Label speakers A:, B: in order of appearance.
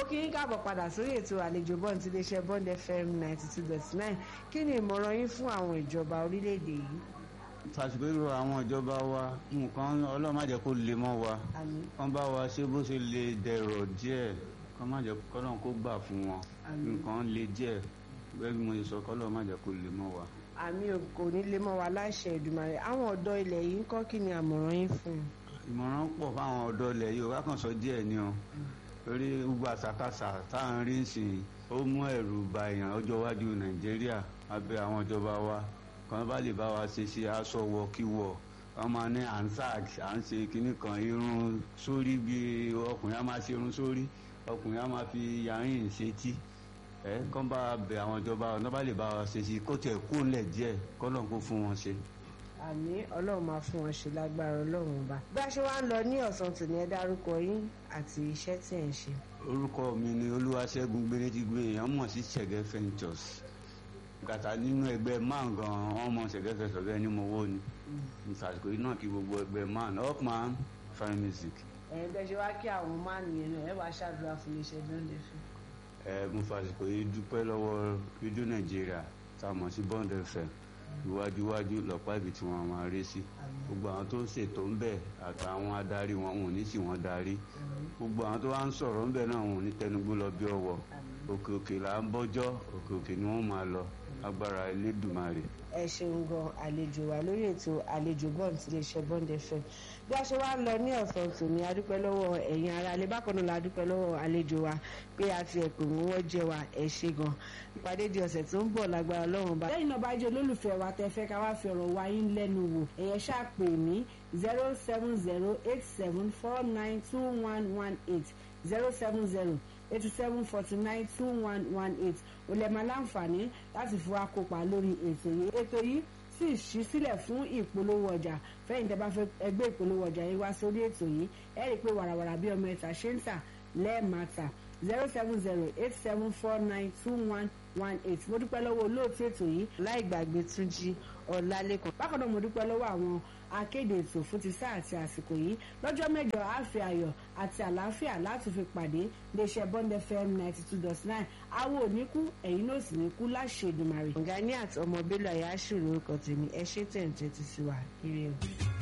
A: kí yín káàbọ̀ padà sórí ètò àlejò bọ́ọ̀n ti iléeṣẹ́ bond fm ninety two dot nine kí ni ìmọ̀ràn yín fún àwọn ìjọba orílẹ̀-èdè yìí.
B: fàṣìkò ìrò àwọn ìjọba wa nǹkan ọlọ́run má jẹ́ kó lè mọ́ wa
A: àmín
B: kán bá wa ṣe bó ṣe lè dẹ̀rọ̀ díẹ̀ kán má jẹ́ kọ́lọ́run kó gbà fún wọn
A: Àmín.
B: nǹkan lè díẹ̀ bẹ́ẹ̀ bí mo ṣe sọ kọ́lọ́run má jẹ́ kó lè mọ́ wa.
A: àmì kò ní lè mọ́ wa láṣẹ Èdùmàrè àwọn ọ̀dọ́ ilẹ̀ yìí ń kọ́ kí ni àmọ̀ràn yín fún un.
B: ìmọ̀ràn pọ̀ fáwọn ọ̀dọ́ ilẹ̀ yìí wá kàn sọ díẹ̀ ni o torí gbogbo àṣàkáṣà táwọn rí ń sìn ó mú ẹ̀rù ba èèyàn ọjọ́ iwájú nàìjíríà abẹ́ àwọn ìjọba wa kan bá lè bá wa ṣe ṣe aṣọ wọ kí wọ wọ́n máa ní ansag à ń ṣe kinní kan irun sórí bí ọkùnrin á máa ṣe irun sórí ọkùnrin á máa fi yàrin ṣetí ẹ kán bá bẹ àwọn ìjọba ọ̀nà bá lè bá wa ṣe ṣe kó tiẹ̀ kó ńlẹ̀ díẹ̀ kọ́lọ́n kó fún wọn ṣe.
A: àmì ọlọ́run máa fún wọn ṣe lágbára ọlọ́run ọba. bí a ṣe wá ń lọ ní ọ̀sán tòní ẹ dárúkọ yín àti iṣẹ́ tí ẹ̀ ń ṣe.
B: orúkọ mi ni olúwaṣẹ́gun gbérétígbé èèyàn mọ̀ sí ṣẹ̀gẹ́ ventures gàtà nínú ẹgbẹ́ man gan wọ́n mọ̀ ṣẹ̀gẹ́ ventures bẹ́ẹ̀ ni mo wó ni ìsàsìkò yìí náà kí gbogbo ẹgbẹ́ man upman fine music
A: ẹ̀yin bẹ́ẹ̀ ṣe wá kí àwọn máa nìyẹn náà ẹ wàá ṣàdúrà fún iléeṣẹ́ bọ́ǹdẹ̀ fún.
B: ẹ mo fàsìkò yìí dúpẹ́ lọ́wọ́ rédíò nàìjíríà tá a mọ̀ sí bond fm iwájúwájú lọ́pàá ibi tí wọ́n máa rí sí gbogbo àwọn tó ń ṣètò ń bẹ̀ àtàwọn adarí wọn wọn ò ní sì wọ́n darí gbogbo àwọn tó wá ń sọ̀rọ̀ ń bẹ̀ náà wọn ò ní tẹnugbó lọ bí ọwọ́ òkè òkè là ń bọ́jọ́ òkè òkè ni wọ́n máa lọ agbára elédùmarè.
A: ẹ ṣeun gan àlejò wa lórí ètò àlejò bọ́ọ̀n tí iléeṣẹ́ bond fm bí a ṣe wá ń lọ ní ọ̀sán tòní adúpẹ́ lọ́wọ́ ẹ̀yin ará ilé bákan náà la dúpẹ́ lọ́wọ́ àlejò wa pé a ti ẹ̀pẹ̀ mú wọ́n jẹ́ wa ẹ̀ ṣe gan ìpàdé di ọ̀sẹ̀ tó ń bọ̀ lágbára Ọlọ́run bá. lẹ́yìn náà bá jẹ́ olólùfẹ́ wa tẹ́ fẹ́ ká wá fi ọ̀rọ̀ wa yín lẹ́nu wò ẹ̀yẹ ṣáà pè mí zero seven zero eight seven four nine two one one eight zero seven zero eighty seven forty nine two one one eight o lè máa láǹfààní láti fi wá kópa lórí ètò yìí ètò yìí sì ṣí sílẹ̀ fún ìpolówó ọjà fẹ́yìn tẹ́ bá fẹ́ ẹgbẹ́ ìpolówó ọjà yìí wá sórí ètò yìí ẹ rí i pé wàràwàrà bí ọmọ ẹ̀ta ṣe ń tà lẹ́ẹ̀mata zero seven zero eight seven four nine two one one eight mo dúpẹ́ lọ́wọ́ olóòtú ètò yìí láì gbàgbé Túnjí Ọlálékan bákan náà mo dúpẹ́ lọ́wọ́ àwọn akéde ètò fún ti sáà àti àsìkò yìí lọ́jọ́ mẹ́jọ àfi ayọ̀ àti àlàáfíà láti fi pàdé iléeṣẹ́ Bond FM ninety two dot nine awo ò ní kú ẹ̀yin náà sì ní kú láṣẹ Èdùmàrè. Ganiat ọmọ Bello Ayáṣù lórúkọ tèmi ẹ ṣé tẹ̀ ń tẹ́tí sí wa ire o.